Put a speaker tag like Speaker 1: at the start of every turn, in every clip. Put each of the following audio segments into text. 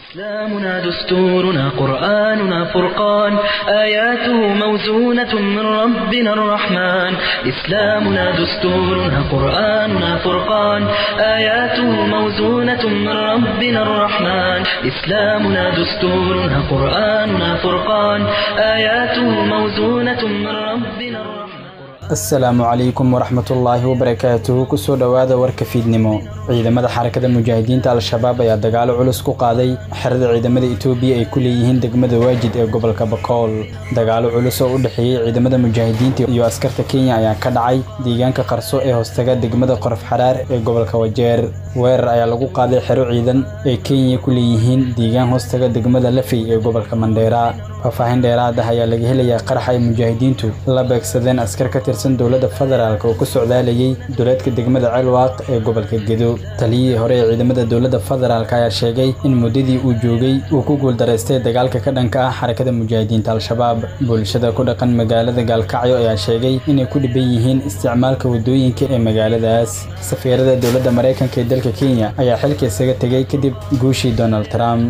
Speaker 1: إسلامنا دستورنا قرآننا فرقان آياته موزونة من ربنا الرحمن إسلامنا دستورنا قرآننا فرقان آياته موزونة من ربنا الرحمن إسلامنا دستورنا قرآننا فرقان آياته موزونة من ربنا الرحمن
Speaker 2: asalaamu calaykum waraxmatullaahi wabarakaatuhu kusoo dhowaada warka fiidnimo ciidamada xarakada mujaahidiinta al-shabaab ayaa dagaalo culus ku qaaday xerada ciidamada itoobiya ay ku leeyihiin degmada waajid ee gobolka bakool dagaalo culus oo u dhexeeyey ciidamada mujaahidiinta iyo askarta kenya ayaa ka dhacay deegaanka qarso ee hoostaga degmada qorof xaraar ee gobolka wajeer weerar ayaa lagu qaaday xero ciidan ee kenya ku leeyihiin deegaan hoostaga degmada lafey ee gobolka mandheera faahfaahin dheeraad ah ayaa laga helayaa qarax ay mujaahidiintu la beegsadeen askar ka tirsan dowladda federaalk oo ku socdaalayay duleedka degmada ceelwaaq ee gobolka gedo taliyihii hore ee ciidamada dowladda federaalk ayaa sheegay in muddadii uu joogay uu ku guuldaraystay dagaalka ka dhanka ah xarakada mujaahidiinta al-shabaab bulshada ku dhaqan magaalada gaalkacyo ayaa sheegay inay ku dhiban yihiin isticmaalka waddooyinka ee magaaladaas safiirada dowladda maraykanka ee dalka kenya ayaa xilka isaga tegay kadib guushii donald trump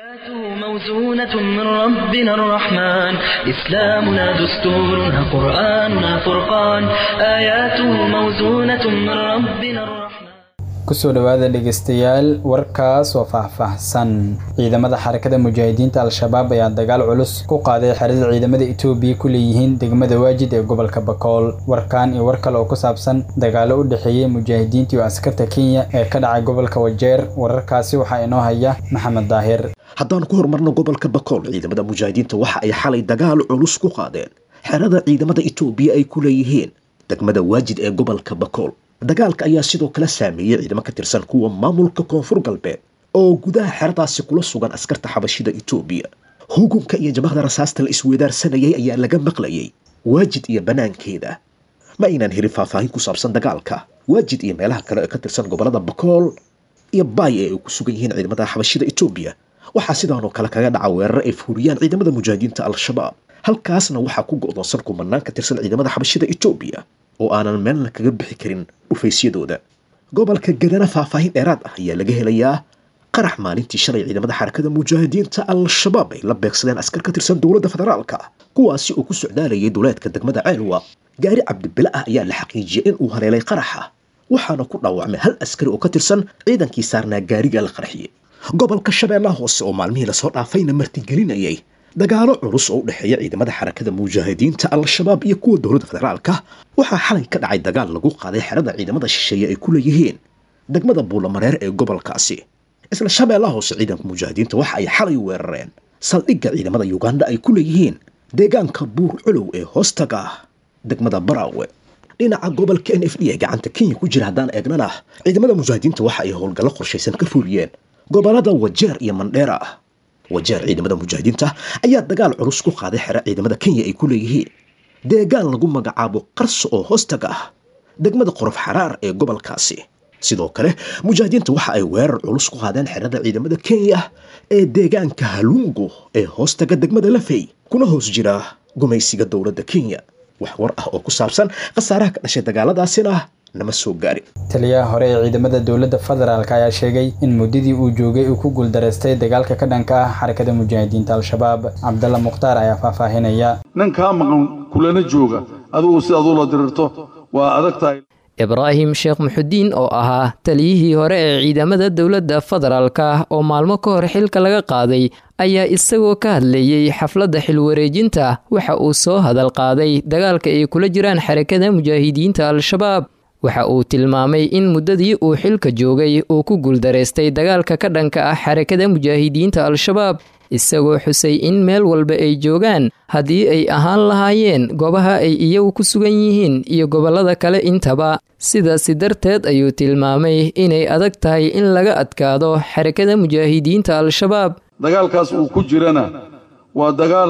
Speaker 1: موزونة من ربنا الرحمن إسلامنا دستورنا قرآننا فرقان آياته موزونة من ربنا الرحمن
Speaker 2: kusoo dhowaada dhegeystayaal warkaas oo faahfaahsan ciidamada xarakada mujaahidiinta al-shabaab ayaa dagaal culus ku qaaday xerada ciidamada itoobiya ku leeyihiin degmada waajid ee gobolka bakool warkan iyo war kale oo ku saabsan dagaalo u dhexeeyey mujaahidiinta iyo askarta kenya ee ka dhacay gobolka wajeer wararkaasi waxaa inoo haya maxamed daahir
Speaker 3: haddaan ku horumarno gobolka bakool ciidamada mujaahidiinta waxa ay xalay dagaal culus ku qaadeen xerada ciidamada itoobiya ay ku leeyihiin degmada waajid ee gobolka bakool dagaalka ayaa sidoo kale saameeyey ciidamo ka tirsan kuwa maamulka koonfur galbeed oo gudaha xeradaasi kula sugan askarta xabashida itoobiya hugunka iyo jabahda rasaasta la isweedaarsanayay ayaa laga maqlayay waajid iyo bannaankeeda ma aynaan helin faahfaahin ku saabsan dagaalka waajid iyo meelaha kale ee ka tirsan gobolada bakool iyo baay ee ay ku sugan yihiin ciidamada xabashida itoobiya waxaa sidaanoo kale kaga dhaca weerar ay fuuriyaan ciidamada mujaahidiinta al-shabaab halkaasna waxaa ku go'doonsan kumanaan ka tirsan ciidamada xabashida itoobiya oo aanan meelna kaga bixi karin dhufaysyadooda gobolka gadana faahfaahin dheeraad ah ayaa laga helayaa qarax maalintii shalay ciidamada xarakada mujaahidiinta al-shabaab ay la beegsadeen askar ka tirsan dowladda federaalka kuwaasi oo ku socdaalayay duleedka degmada ceelwa gaari cabdibile ah ayaa la xaqiijiyey in uu haleelay qaraxa waxaana ku dhaawacmay hal askari oo ka tirsan ciidankii saarnaa gaariga la qarxiyey gobolka shabeellaha hoose oo maalmihii lasoo dhaafayna martigelinayay dagaalo culus oo u dhexeeya ciidamada xarakada mujaahidiinta al-shabaab iyo kuwa dowladda federaalka waxaa xalay ka dhacay dagaal lagu qaaday xerada ciidamada shisheeye ay ku leeyihiin degmada buulamareer ee gobolkaasi isla shabeellaha hoose ciidanka mujaahidiinta waxa ay xalay weerareen saldhigga ciidamada yuganda ay ku leeyihiin deegaanka buur culow ee hoostaga degmada baraawe dhinaca gobolka n f d ee gacanta kenya ku jira haddaan eegnana ciidamada mujaahidiinta waxa ay howlgallo qorshaysan ka fuliyeen gobolada wajeer iyo mandheera wajeer ciidamada mujaahidiinta ayaa dagaal culus ku qaaday xero ciidamada kenya ay ku leeyihiin deegaan lagu magacaabo qarso oo hoostaga ah degmada qorof xaraar ee gobolkaasi sidoo kale mujaahidiinta waxa ay weerar culus ku qaadeen xerada ciidamada kenya ee deegaanka halungu ee hoostaga degmada lafey kuna hoos jira gumaysiga dowladda kenya wax war ah oo ku saabsan khasaaraha ka dhashay dagaaladaasina nama soo gaarin
Speaker 2: taliyaha hore ee ciidamada dowladda federaalk ayaa sheegay in muddadii uu joogay uu ku guuldaraystay dagaalka ka dhanka ah xarakada mujaahidiinta al-shabaab cabdalla mukhtaar ayaa faahfaahinaya
Speaker 4: nin kaa maqan kulana jooga adugu si aduu la dirirto waa adag tahay
Speaker 5: ibraahim sheekh muxudiin oo ahaa taliyihii hore ee ciidamada dowladda federaalka oo maalmo ka hor xilka laga qaaday ayaa isagoo ka hadlayey xafladda xilwareejinta waxa uu soo hadal qaaday dagaalka ay kula jiraan xarakada mujaahidiinta al-shabaab waxa uu tilmaamay in muddadii uu xilka joogay uu ku guuldaraystay dagaalka ka dhanka ah xarakada mujaahidiinta al-shabaab isagoo xusay in meel walba ay joogaan haddii ay ahaan lahaayeen goobaha ay iyagu ku sugan yihiin iyo gobollada kale intaba sidaasi darteed ayuu tilmaamay inay adag tahay in laga adkaado xarakada mujaahidiinta al-shabaab
Speaker 4: dagaalkaas uu ku jirana waa dagaal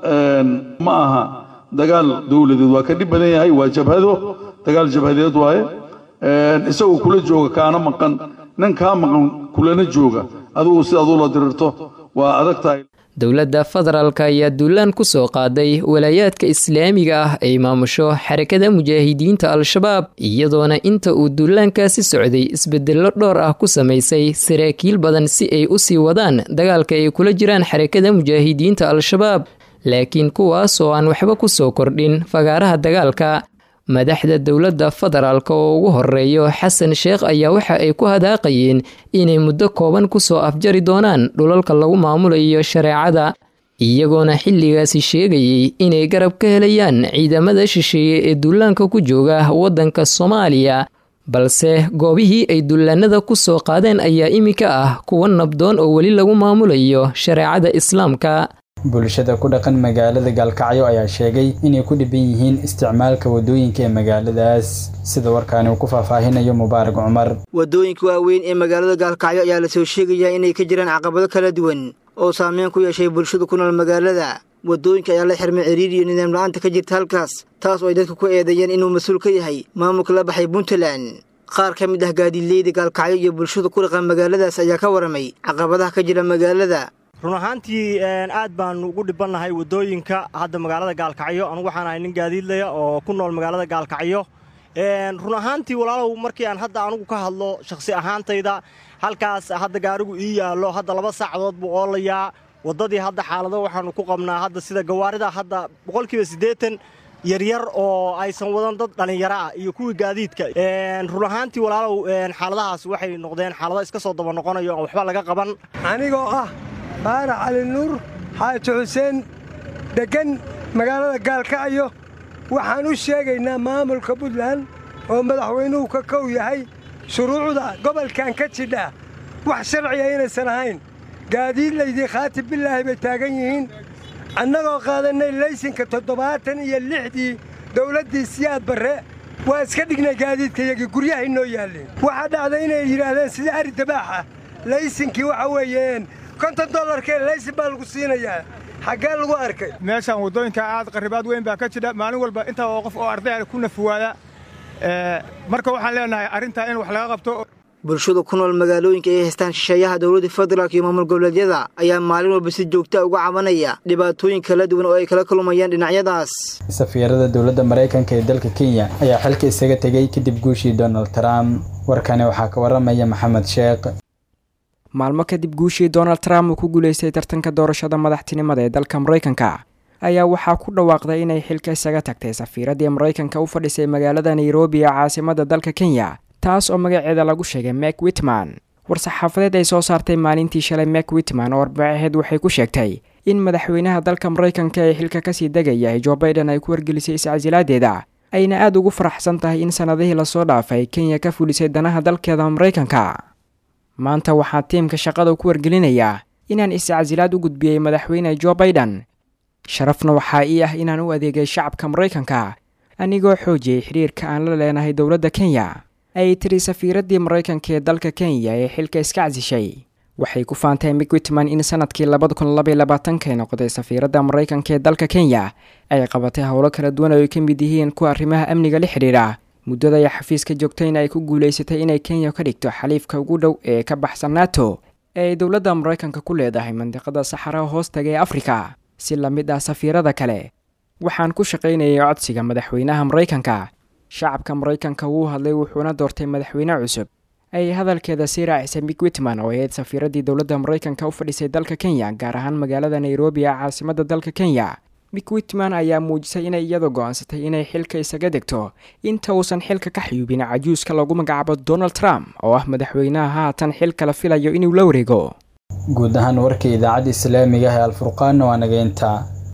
Speaker 4: ma aha dagaal dowladeed waa ka dhib badan yahay waa jabhado dagaal jabhadeed waaye isagoo kula jooga kaana maqan nin kaa maqan kulana jooga adugu si aduu la dirirto waa adag tahay
Speaker 5: dowladda federaalka ayaa duulaan ku soo qaaday walaayaadka islaamiga ah ay maamusho xarakada mujaahidiinta al-shabaab iyadoona inta uu duulaankaasi socday isbedello dhowr ah ku samaysay saraakiil badan si ay u sii wadaan dagaalka ay kula jiraan xarakada mujaahidiinta al-shabaab laakiin kuwaas oo aan waxba ku soo kordhin fagaaraha dagaalka madaxda dowladda federaalka oo ugu horeeyo xasan sheekh ayaa waxa ay ku hadaaqayeen inay muddo kooban kusoo afjari doonaan dhulalka lagu maamulayo shareecada iyagoona xilligaasi sheegayay inay garab ka helayaan ciidamada shisheeye ee duulaanka ku jooga waddanka soomaaliya balse goobihii ay dullaanada ku soo qaadeen ayaa iminka ah kuwa nabdoon oo weli lagu maamulayo shareecada islaamka
Speaker 2: bulshada ku dhaqan magaalada gaalkacyo ayaa sheegay inay ku dhiban yihiin isticmaalka wadooyinka ee magaaladaas sida warkaani uu ku faahfaahinayo mubaarak cumar
Speaker 6: wadooyinka waaweyn ee magaalada gaalkacyo ayaa lasoo sheegayaa inay ka jiraan caqabado kala duwan oo saameyn ku yeeshay bulshada ku nool magaalada wadooyinka ayaa la xirmay ciriir iyo nidaam la-aanta ka jirta halkaas taas oo ay dadka ku eedeeyeen inuu mas-uul ka yahay maamulka la baxay puntland qaar ka mid ah gaadiidleyda gaalkacyo iyo bulshada ku dhaqan magaaladaas ayaa ka waramay caqabadaha ka jira magaalada
Speaker 7: run ahaantii aad baanu ugu dhibannahay waddooyinka hadda magaalada gaalkacyo anugu waxaan ahay nin gaadiidlaya oo ku nool magaalada gaalkacyo run ahaantii walaalow markii aan hadda anugu ka hadlo shakhsi ahaantayda halkaas hadda gaarigu ii yaallo hadda laba saacadood buu oolayaa waddadii hadda xaalado waxaannu ku qabnaa hadda sida gawaarida hadda boqolkiiba siddeetan yaryar oo aysan wadan dad dhallinyaro ah iyo kuwii gaadiidka run ahaantii walaalow xaaladahaas waxay noqdeen xaalado iska soo daba noqonayo aan waxba laga qaban
Speaker 8: anigoo ah baarax cali nuur xaaji xuseen deggan magaalada gaalkacyo waxaan u sheegaynaa maamulka puntland oo madaxweynuhu ka kow yahay shuruucda gobolkan ka jidha wax sharciga inaysan ahayn gaadiidlaydii khaatib bilaahi bay taagan yihiin annagoo qaadannay laysinka toddobaatan iyo lixdii dawladdii siyaad barre waa iska dhignay gaadiidkayagii guryahay noo yaalleen waxaa dhacday inay yidhaahdeen sidii ari dabaaxa laysinkii waxa weeyeen konton dollarkee laysin baa lagu siinayaa xaggee lagu arkay
Speaker 9: meeshaan waddooyinka aad qarribaad weyn baa ka jidha maalin walba intaa oo qof oo ardaya ku nafuwaada marka waxaan leenahay arrintaa in wax laga qabto
Speaker 6: bulshada ku nool magaalooyinka ay haystaan shisheeyaha dowladda federaalk iyo maamul goboleedyada ayaa maalin walba si joogta uga cabanaya dhibaatooyin kala duwan oo ay kala kulmayaan dhinacyadaas
Speaker 2: safiirada dowladda maraykanka ee dalka kenya ayaa xilka isaga tegey kadib guushii donald trump warkani waxaa ka waramaya maxamed sheekh
Speaker 10: maalmo kadib guushii donald trump uu ku guulaystay tartanka doorashada madaxtinimada ee dalka maraykanka ayaa waxaa ku dhawaaqday inay xilka isaga tagtay safiiradii maraykanka u fadhisay magaalada nairobi ee caasimada dalka kenya taas oo magaceeda lagu sheegay mek witman war-saxaafadeed ay soo saartay maalintii shalay mek witman oo arbacaheed waxay ku sheegtay in madaxweynaha dalka maraykanka ee xilka kasii degaya jo baiden ay ku wargelisay iscasilaadeeda ayna aada ugu faraxsan tahay in sannadihii lasoo dhaafay kenya ka fulisay danaha dalkeeda maraykanka maanta waxaa tiimka shaqada ku wargelinayaa inaan iscasilaad u gudbiyey madaxweyne jo baiden sharafna waxaa ii ah inaan u adeegay shacabka maraykanka anigoo xoojiyey xidhiirka aan la leenahay dowladda kenya ayay tiri safiiradii maraykanka ee dalka kenya ee xilka iska casishay waxay ku faantay mik witman in sanadkii labada kun labaiy labaatankaay noqotay safiiradda maraykanka ee dalka kenya ay qabatay howlo kala duwan oo ay ka mid yihiin kuwa arrimaha amniga la xidhiidha muddada ay xafiiska joogtayna ay ku guulaysatay inay kenya ka dhigto xaliifka ugu dhow ee ka baxsan nato ee ay dowladda maraykanka ku leedahay mandiqada saxaraha hoostaga ee afrika si la mid ah safiirada kale waxaan ku shaqaynayay codsiga madaxweynaha maraykanka shacabka maraykanka wuu hadlay wuxuuna doortay madaxweyne cusub ay hadalkeeda sii raacisay mik witman oo ahayd safiiradii dowladda maraykanka u fadhisay dalka kenya gaar ahaan magaalada nairobi ee caasimada dalka kenya mik witman ayaa muujisay inay iyada go-aansatay inay xilka isaga degto inta uusan xilka ka xayuubin cajuuska lagu magacaabo donald trump oo ah madaxweynaha haatan xilka la filayo inuu la wareego
Speaker 2: guud ahaan warkii idaacadda islaamiga ah ee alfurqaanna waa nageynta